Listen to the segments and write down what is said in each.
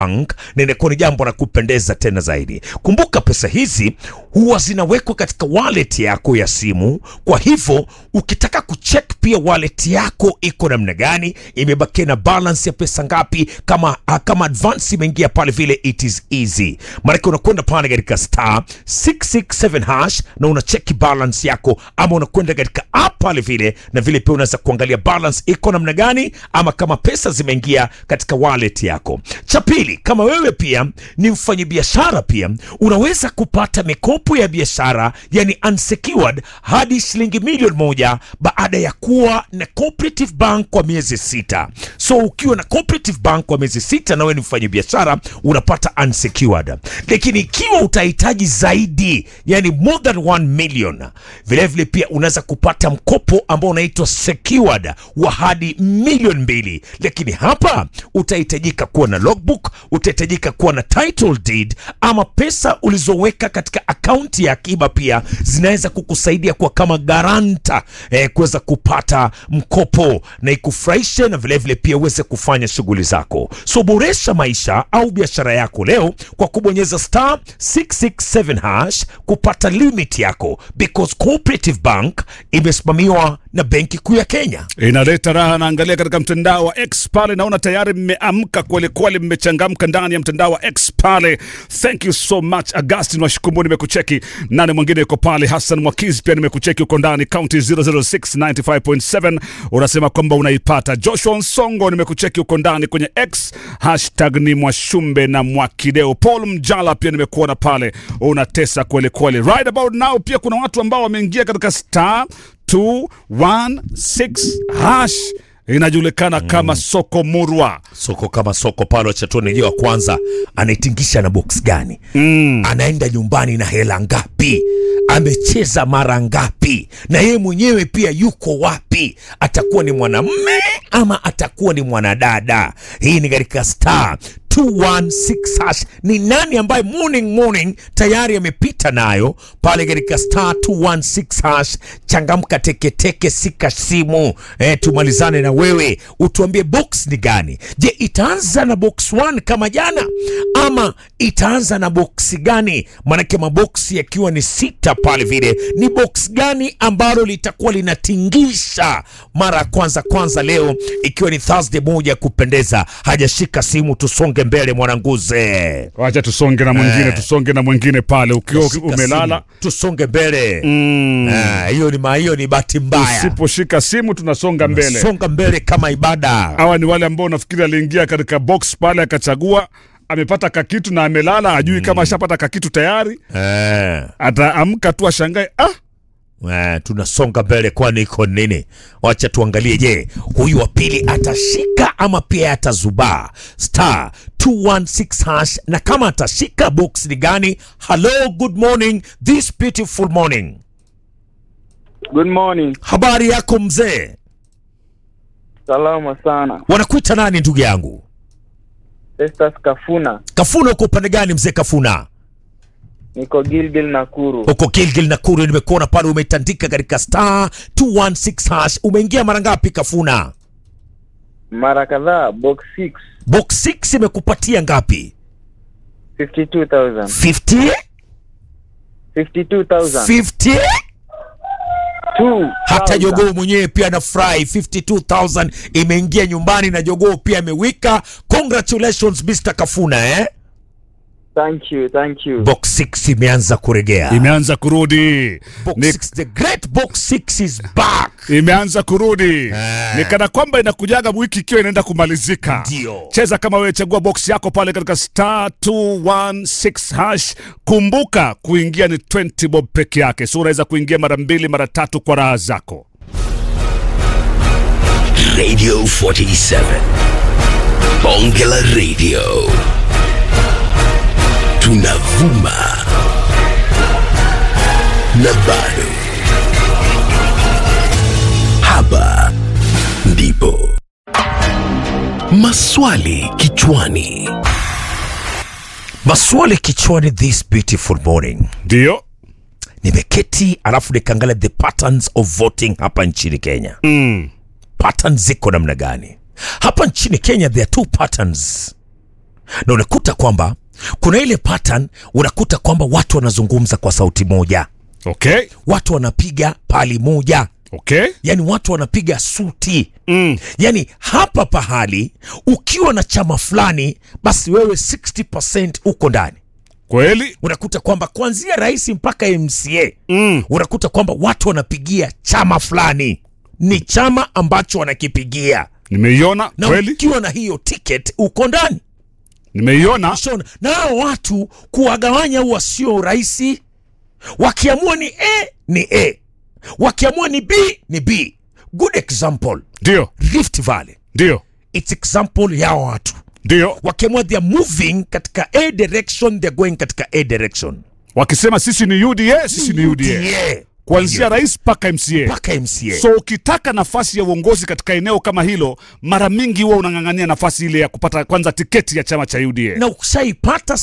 bank na inakuwa ni jambo la kupendeza tena zaidi. Kumbuka pesa hizi huwa zinawekwa katika wallet yako ya simu. Kwa hivyo ukitaka kucheck pia wallet yako iko namna gani, imebakia na balance ya pesa ngapi, kama ah, kama advance imeingia pale vile, it is easy. Maanake unakwenda pale katika star 667 hash na unacheki balance yako, ama unakwenda katika app pale vile, na vile pia unaweza kuangalia balance iko namna gani, ama kama pesa zimeingia katika wallet yako. Cha pili, kama wewe pia ni mfanyabiashara, pia unaweza kupata mikopo ya biashara, yani unsecured hadi shilingi milioni moja baada ya kuwa na Cooperative Bank kwa miezi sita. So ukiwa na Cooperative Bank kwa miezi sita na wewe ni mfanyabiashara unapata unsecured, lakini ikiwa utahitaji zaidi, yani more than 1 million, vilevile pia unaweza kupata mkopo ambao unaitwa secured wa hadi milioni mbili, lakini hapa utahitajika kuwa na logbook, utahitajika kuwa na title deed, ama pesa ulizoweka katika akaunti ya akiba pia zinaweza kukusaidia kuwa kama garanta eh, kuweza kupata mkopo na ikufurahishe na vilevile pia uweze kufanya shughuli zako. So boresha maisha au biashara yako leo kwa kubonyeza star 667 hash kupata limit yako, because Cooperative Bank imesimamiwa na Benki Kuu ya Kenya. inaleta raha. Naangalia katika mtandao wa X pale, naona tayari mmeamka kweli kweli, mmechangamka ndani ya mtandao wa X pale. Thank you so much Augustin Washikumbu, nimekucheki. Nani mwingine yuko pale? Hassan Mwakizi pia nimekucheki, uko ndani county 006 95.7, unasema kwamba unaipata. Joshua Nsongo nimekucheki, uko ndani kwenye X hashtag ni Mwashumbe na Mwakideo. Paul Mjala pia nimekuona pale, unatesa kweli kweli. Right about now pia kuna watu ambao wameingia katika star 216 hash inajulikana kama soko murwa. soko kama soko pale wachatoni je wa kwanza anaitingisha na box gani mm. anaenda nyumbani na hela ngapi amecheza mara ngapi na yeye mwenyewe pia yuko wapi atakuwa ni mwanamme ama atakuwa ni mwanadada hii ni katika star 216 hash ni nani ambaye morning morning tayari amepita nayo pale katika star 216 hash changamka teketeke sika simu eh, tumalizane na wewe utuambie box ni gani je itaanza na box 1 kama jana ama itaanza na box gani manake maboksi yakiwa ni sita pale vile ni box gani ambalo litakuwa linatingisha mara ya kwanza kwanza leo ikiwa ni thursday moja ya kupendeza hajashika simu tusonge mbele mwananguze Wacha tusonge na mwingine, Eh. tusonge na mwingine pale. Ukiwa Shika umelala simu, tusonge mbele mm, Ah, hiyo ni ma- hiyo ni bahati mbaya usiposhika simu tunasonga mbele. songa mbele kama ibada Hawa ni wale ambao nafikiri aliingia katika box pale akachagua amepata kakitu na amelala, ajui kama ashapata kakitu tayari, eh. ataamka tu ashangae, ah, Eh, tunasonga mbele kwani iko nini wacha tuangalie je huyu wa pili atashika ama pia atazubaa star 216 hash na kama atashika box ni gani hello good morning this beautiful morning Good morning. habari yako mzee Salama sana. wanakuita nani ndugu yangu Festus Kafuna. kafuna uko upande gani mzee kafuna Niko Gilgil Nakuru. uko Gilgil Nakuru nimekuona pale umetandika katika star 216 hash umeingia mara ngapi kafuna Mara kadhaa box 6 box 6 imekupatia ngapi 52,000. 50 52,000. 50 Two hata thousand. jogoo mwenyewe pia anafurahi 52000 imeingia nyumbani na jogoo pia amewika congratulations Mr. Kafuna eh? Thank you, thank you. box 6 imeanza kuregea imeanza kurudi box Ni- 6, the great box 6 is back imeanza kurudi Eh. ni kana kwamba inakujaga wiki ikiwa inaenda kumalizika Ndio. cheza kama wewe chagua box yako pale katika star 216 hash kumbuka kuingia ni 20 bob peke yake so unaweza kuingia mara mbili mara tatu kwa raha zako Radio 47. Bongela Radio. Tunavuma. Na bado. Hapa ndipo. Maswali kichwani. maswali kichwani this beautiful morning ndio nimeketi alafu nikaangalia the patterns of voting hapa nchini kenya mm. patterns ziko namna gani hapa nchini kenya there are two patterns na unakuta kwamba kuna ile pattern, unakuta kwamba watu wanazungumza kwa sauti moja, Okay. watu wanapiga pali moja, Okay. yani watu wanapiga suti Mm. yani hapa pahali ukiwa na chama fulani basi wewe 60% uko ndani Kweli. unakuta kwamba kuanzia rais mpaka mca Mm. unakuta kwamba watu wanapigia chama fulani ni chama ambacho wanakipigia Nimeiona na kweli. ukiwa na hiyo ticket uko ndani Nimeiona. Shona. na hao watu kuwagawanya huwa sio rahisi wakiamua ni a ni a wakiamua ni b ni b good example Ndio. rift valley Ndio. its example ya hao watu Ndio. wakiamua they are moving katika a direction they're going katika a direction Wakisema sisi ni UDA, sisi ni UDA. UDA. Kuanzia rais mpaka MCA. mpaka mca So ukitaka nafasi ya uongozi katika eneo kama hilo, mara mingi huwa unang'ang'ania nafasi ile ya kupata kwanza tiketi ya chama cha UDA. na ukishaipata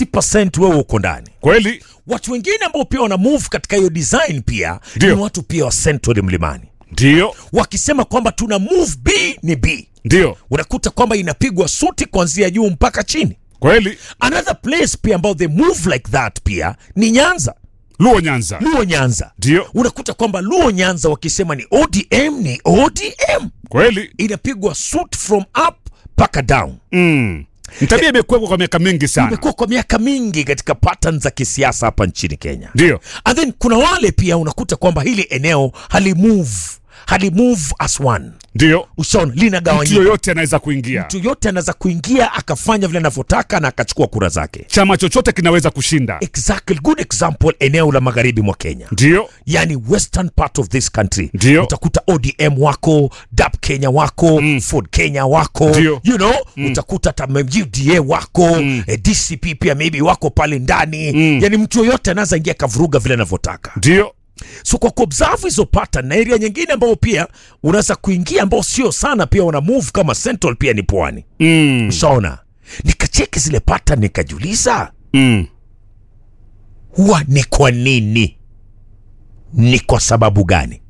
60 wewe uko ndani Kweli? watu wengine ambao pia wana move katika hiyo design pia Ndio. ni watu pia wa central mlimani Ndio. wakisema kwamba tuna move b ni b Ndio. unakuta kwamba inapigwa suti kuanzia juu mpaka chini Kweli? another place pia ambao they move like that pia ni nyanza Luo Nyanza. luo nyanza Ndio. unakuta kwamba luo nyanza wakisema ni odm ni odm Kweli? inapigwa suit from up mpaka down Mm. Ni tabia imekuwepo kwa miaka mingi sana. imekuwa kwa miaka mingi katika pattern za kisiasa hapa nchini kenya Ndio. and then kuna wale pia unakuta kwamba hili eneo halimove halimove as one Ndio. ushaona Mtu linagawanyika yoyote anaweza kuingia. mtu yote anaweza kuingia akafanya vile anavyotaka na akachukua kura zake Chama chochote kinaweza kushinda. exactly good example eneo la magharibi mwa kenya Ndio. yani western part of this country Ndio. utakuta odm wako dap kenya wako mm. ford kenya wako Ndio. you know mm. utakuta hata uda wako mm. eh, dcp pia maybe wako pale ndani mm. yani mtu yoyote anaweza ingia akavuruga vile anavyotaka Ndio. so kwa kuobserve hizo pattern na area nyingine ambao pia unaweza kuingia ambao sio sana pia wana move kama central pia ni pwani Mm. ushaona nikacheki zile pattern nikajiuliza Mm. huwa ni kwa nini ni kwa sababu gani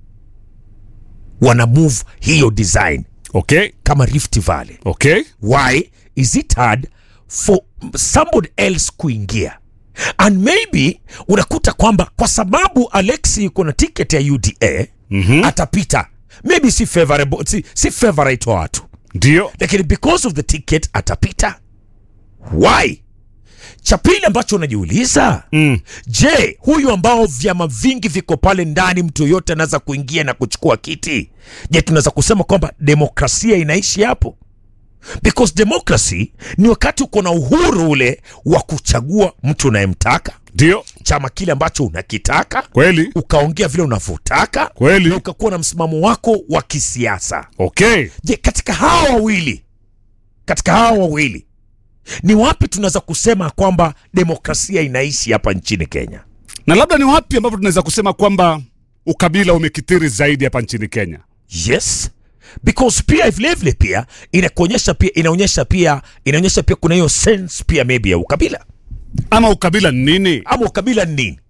wana move hiyo design Okay. kama rift valley Okay. why is it hard for somebody else kuingia and maybe unakuta kwamba kwa sababu alexi yuko na ticket ya uda mm-hmm. atapita maybe si favorable, si, si favorite wa watu Ndio. lakini because of the ticket atapita why cha pili ambacho unajiuliza Mm. je huyu ambao vyama vingi viko pale ndani mtu yoyote anaweza kuingia na kuchukua kiti je tunaweza kusema kwamba demokrasia inaishi hapo because democracy ni wakati uko na uhuru ule wa kuchagua mtu unayemtaka Ndio. chama kile ambacho unakitaka Kweli? ukaongea vile unavyotaka Kweli? na ukakuwa na msimamo wako wa kisiasa Okay. je katika hawa wawili katika hawa wawili ni wapi tunaweza kusema kwamba demokrasia inaishi hapa nchini kenya Na labda ni wapi ambapo tunaweza kusema kwamba ukabila umekithiri zaidi hapa nchini Kenya? yes because pia vilevile pia inakuonyesha pia inaonyesha pia inaonyesha pia kuna hiyo sense pia maybe ya ukabila Ama ukabila ni nini? ama ukabila ni nini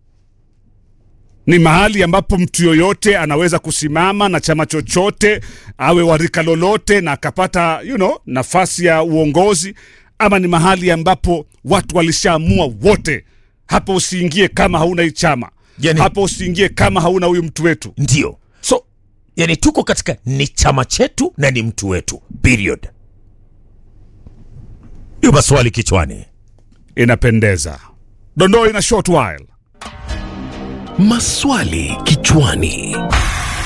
Ni mahali ambapo mtu yoyote anaweza kusimama na chama chochote, awe wa rika lolote, na akapata you know, nafasi ya uongozi, ama ni mahali ambapo watu walishaamua wote, hapa usiingie kama hauna hii chama, Yani- hapa usiingie kama hauna huyu mtu wetu. ndio so yani tuko katika ni chama chetu na ni mtu wetu period hiyo maswali kichwani Inapendeza. Dondoo ina short while. Maswali kichwani.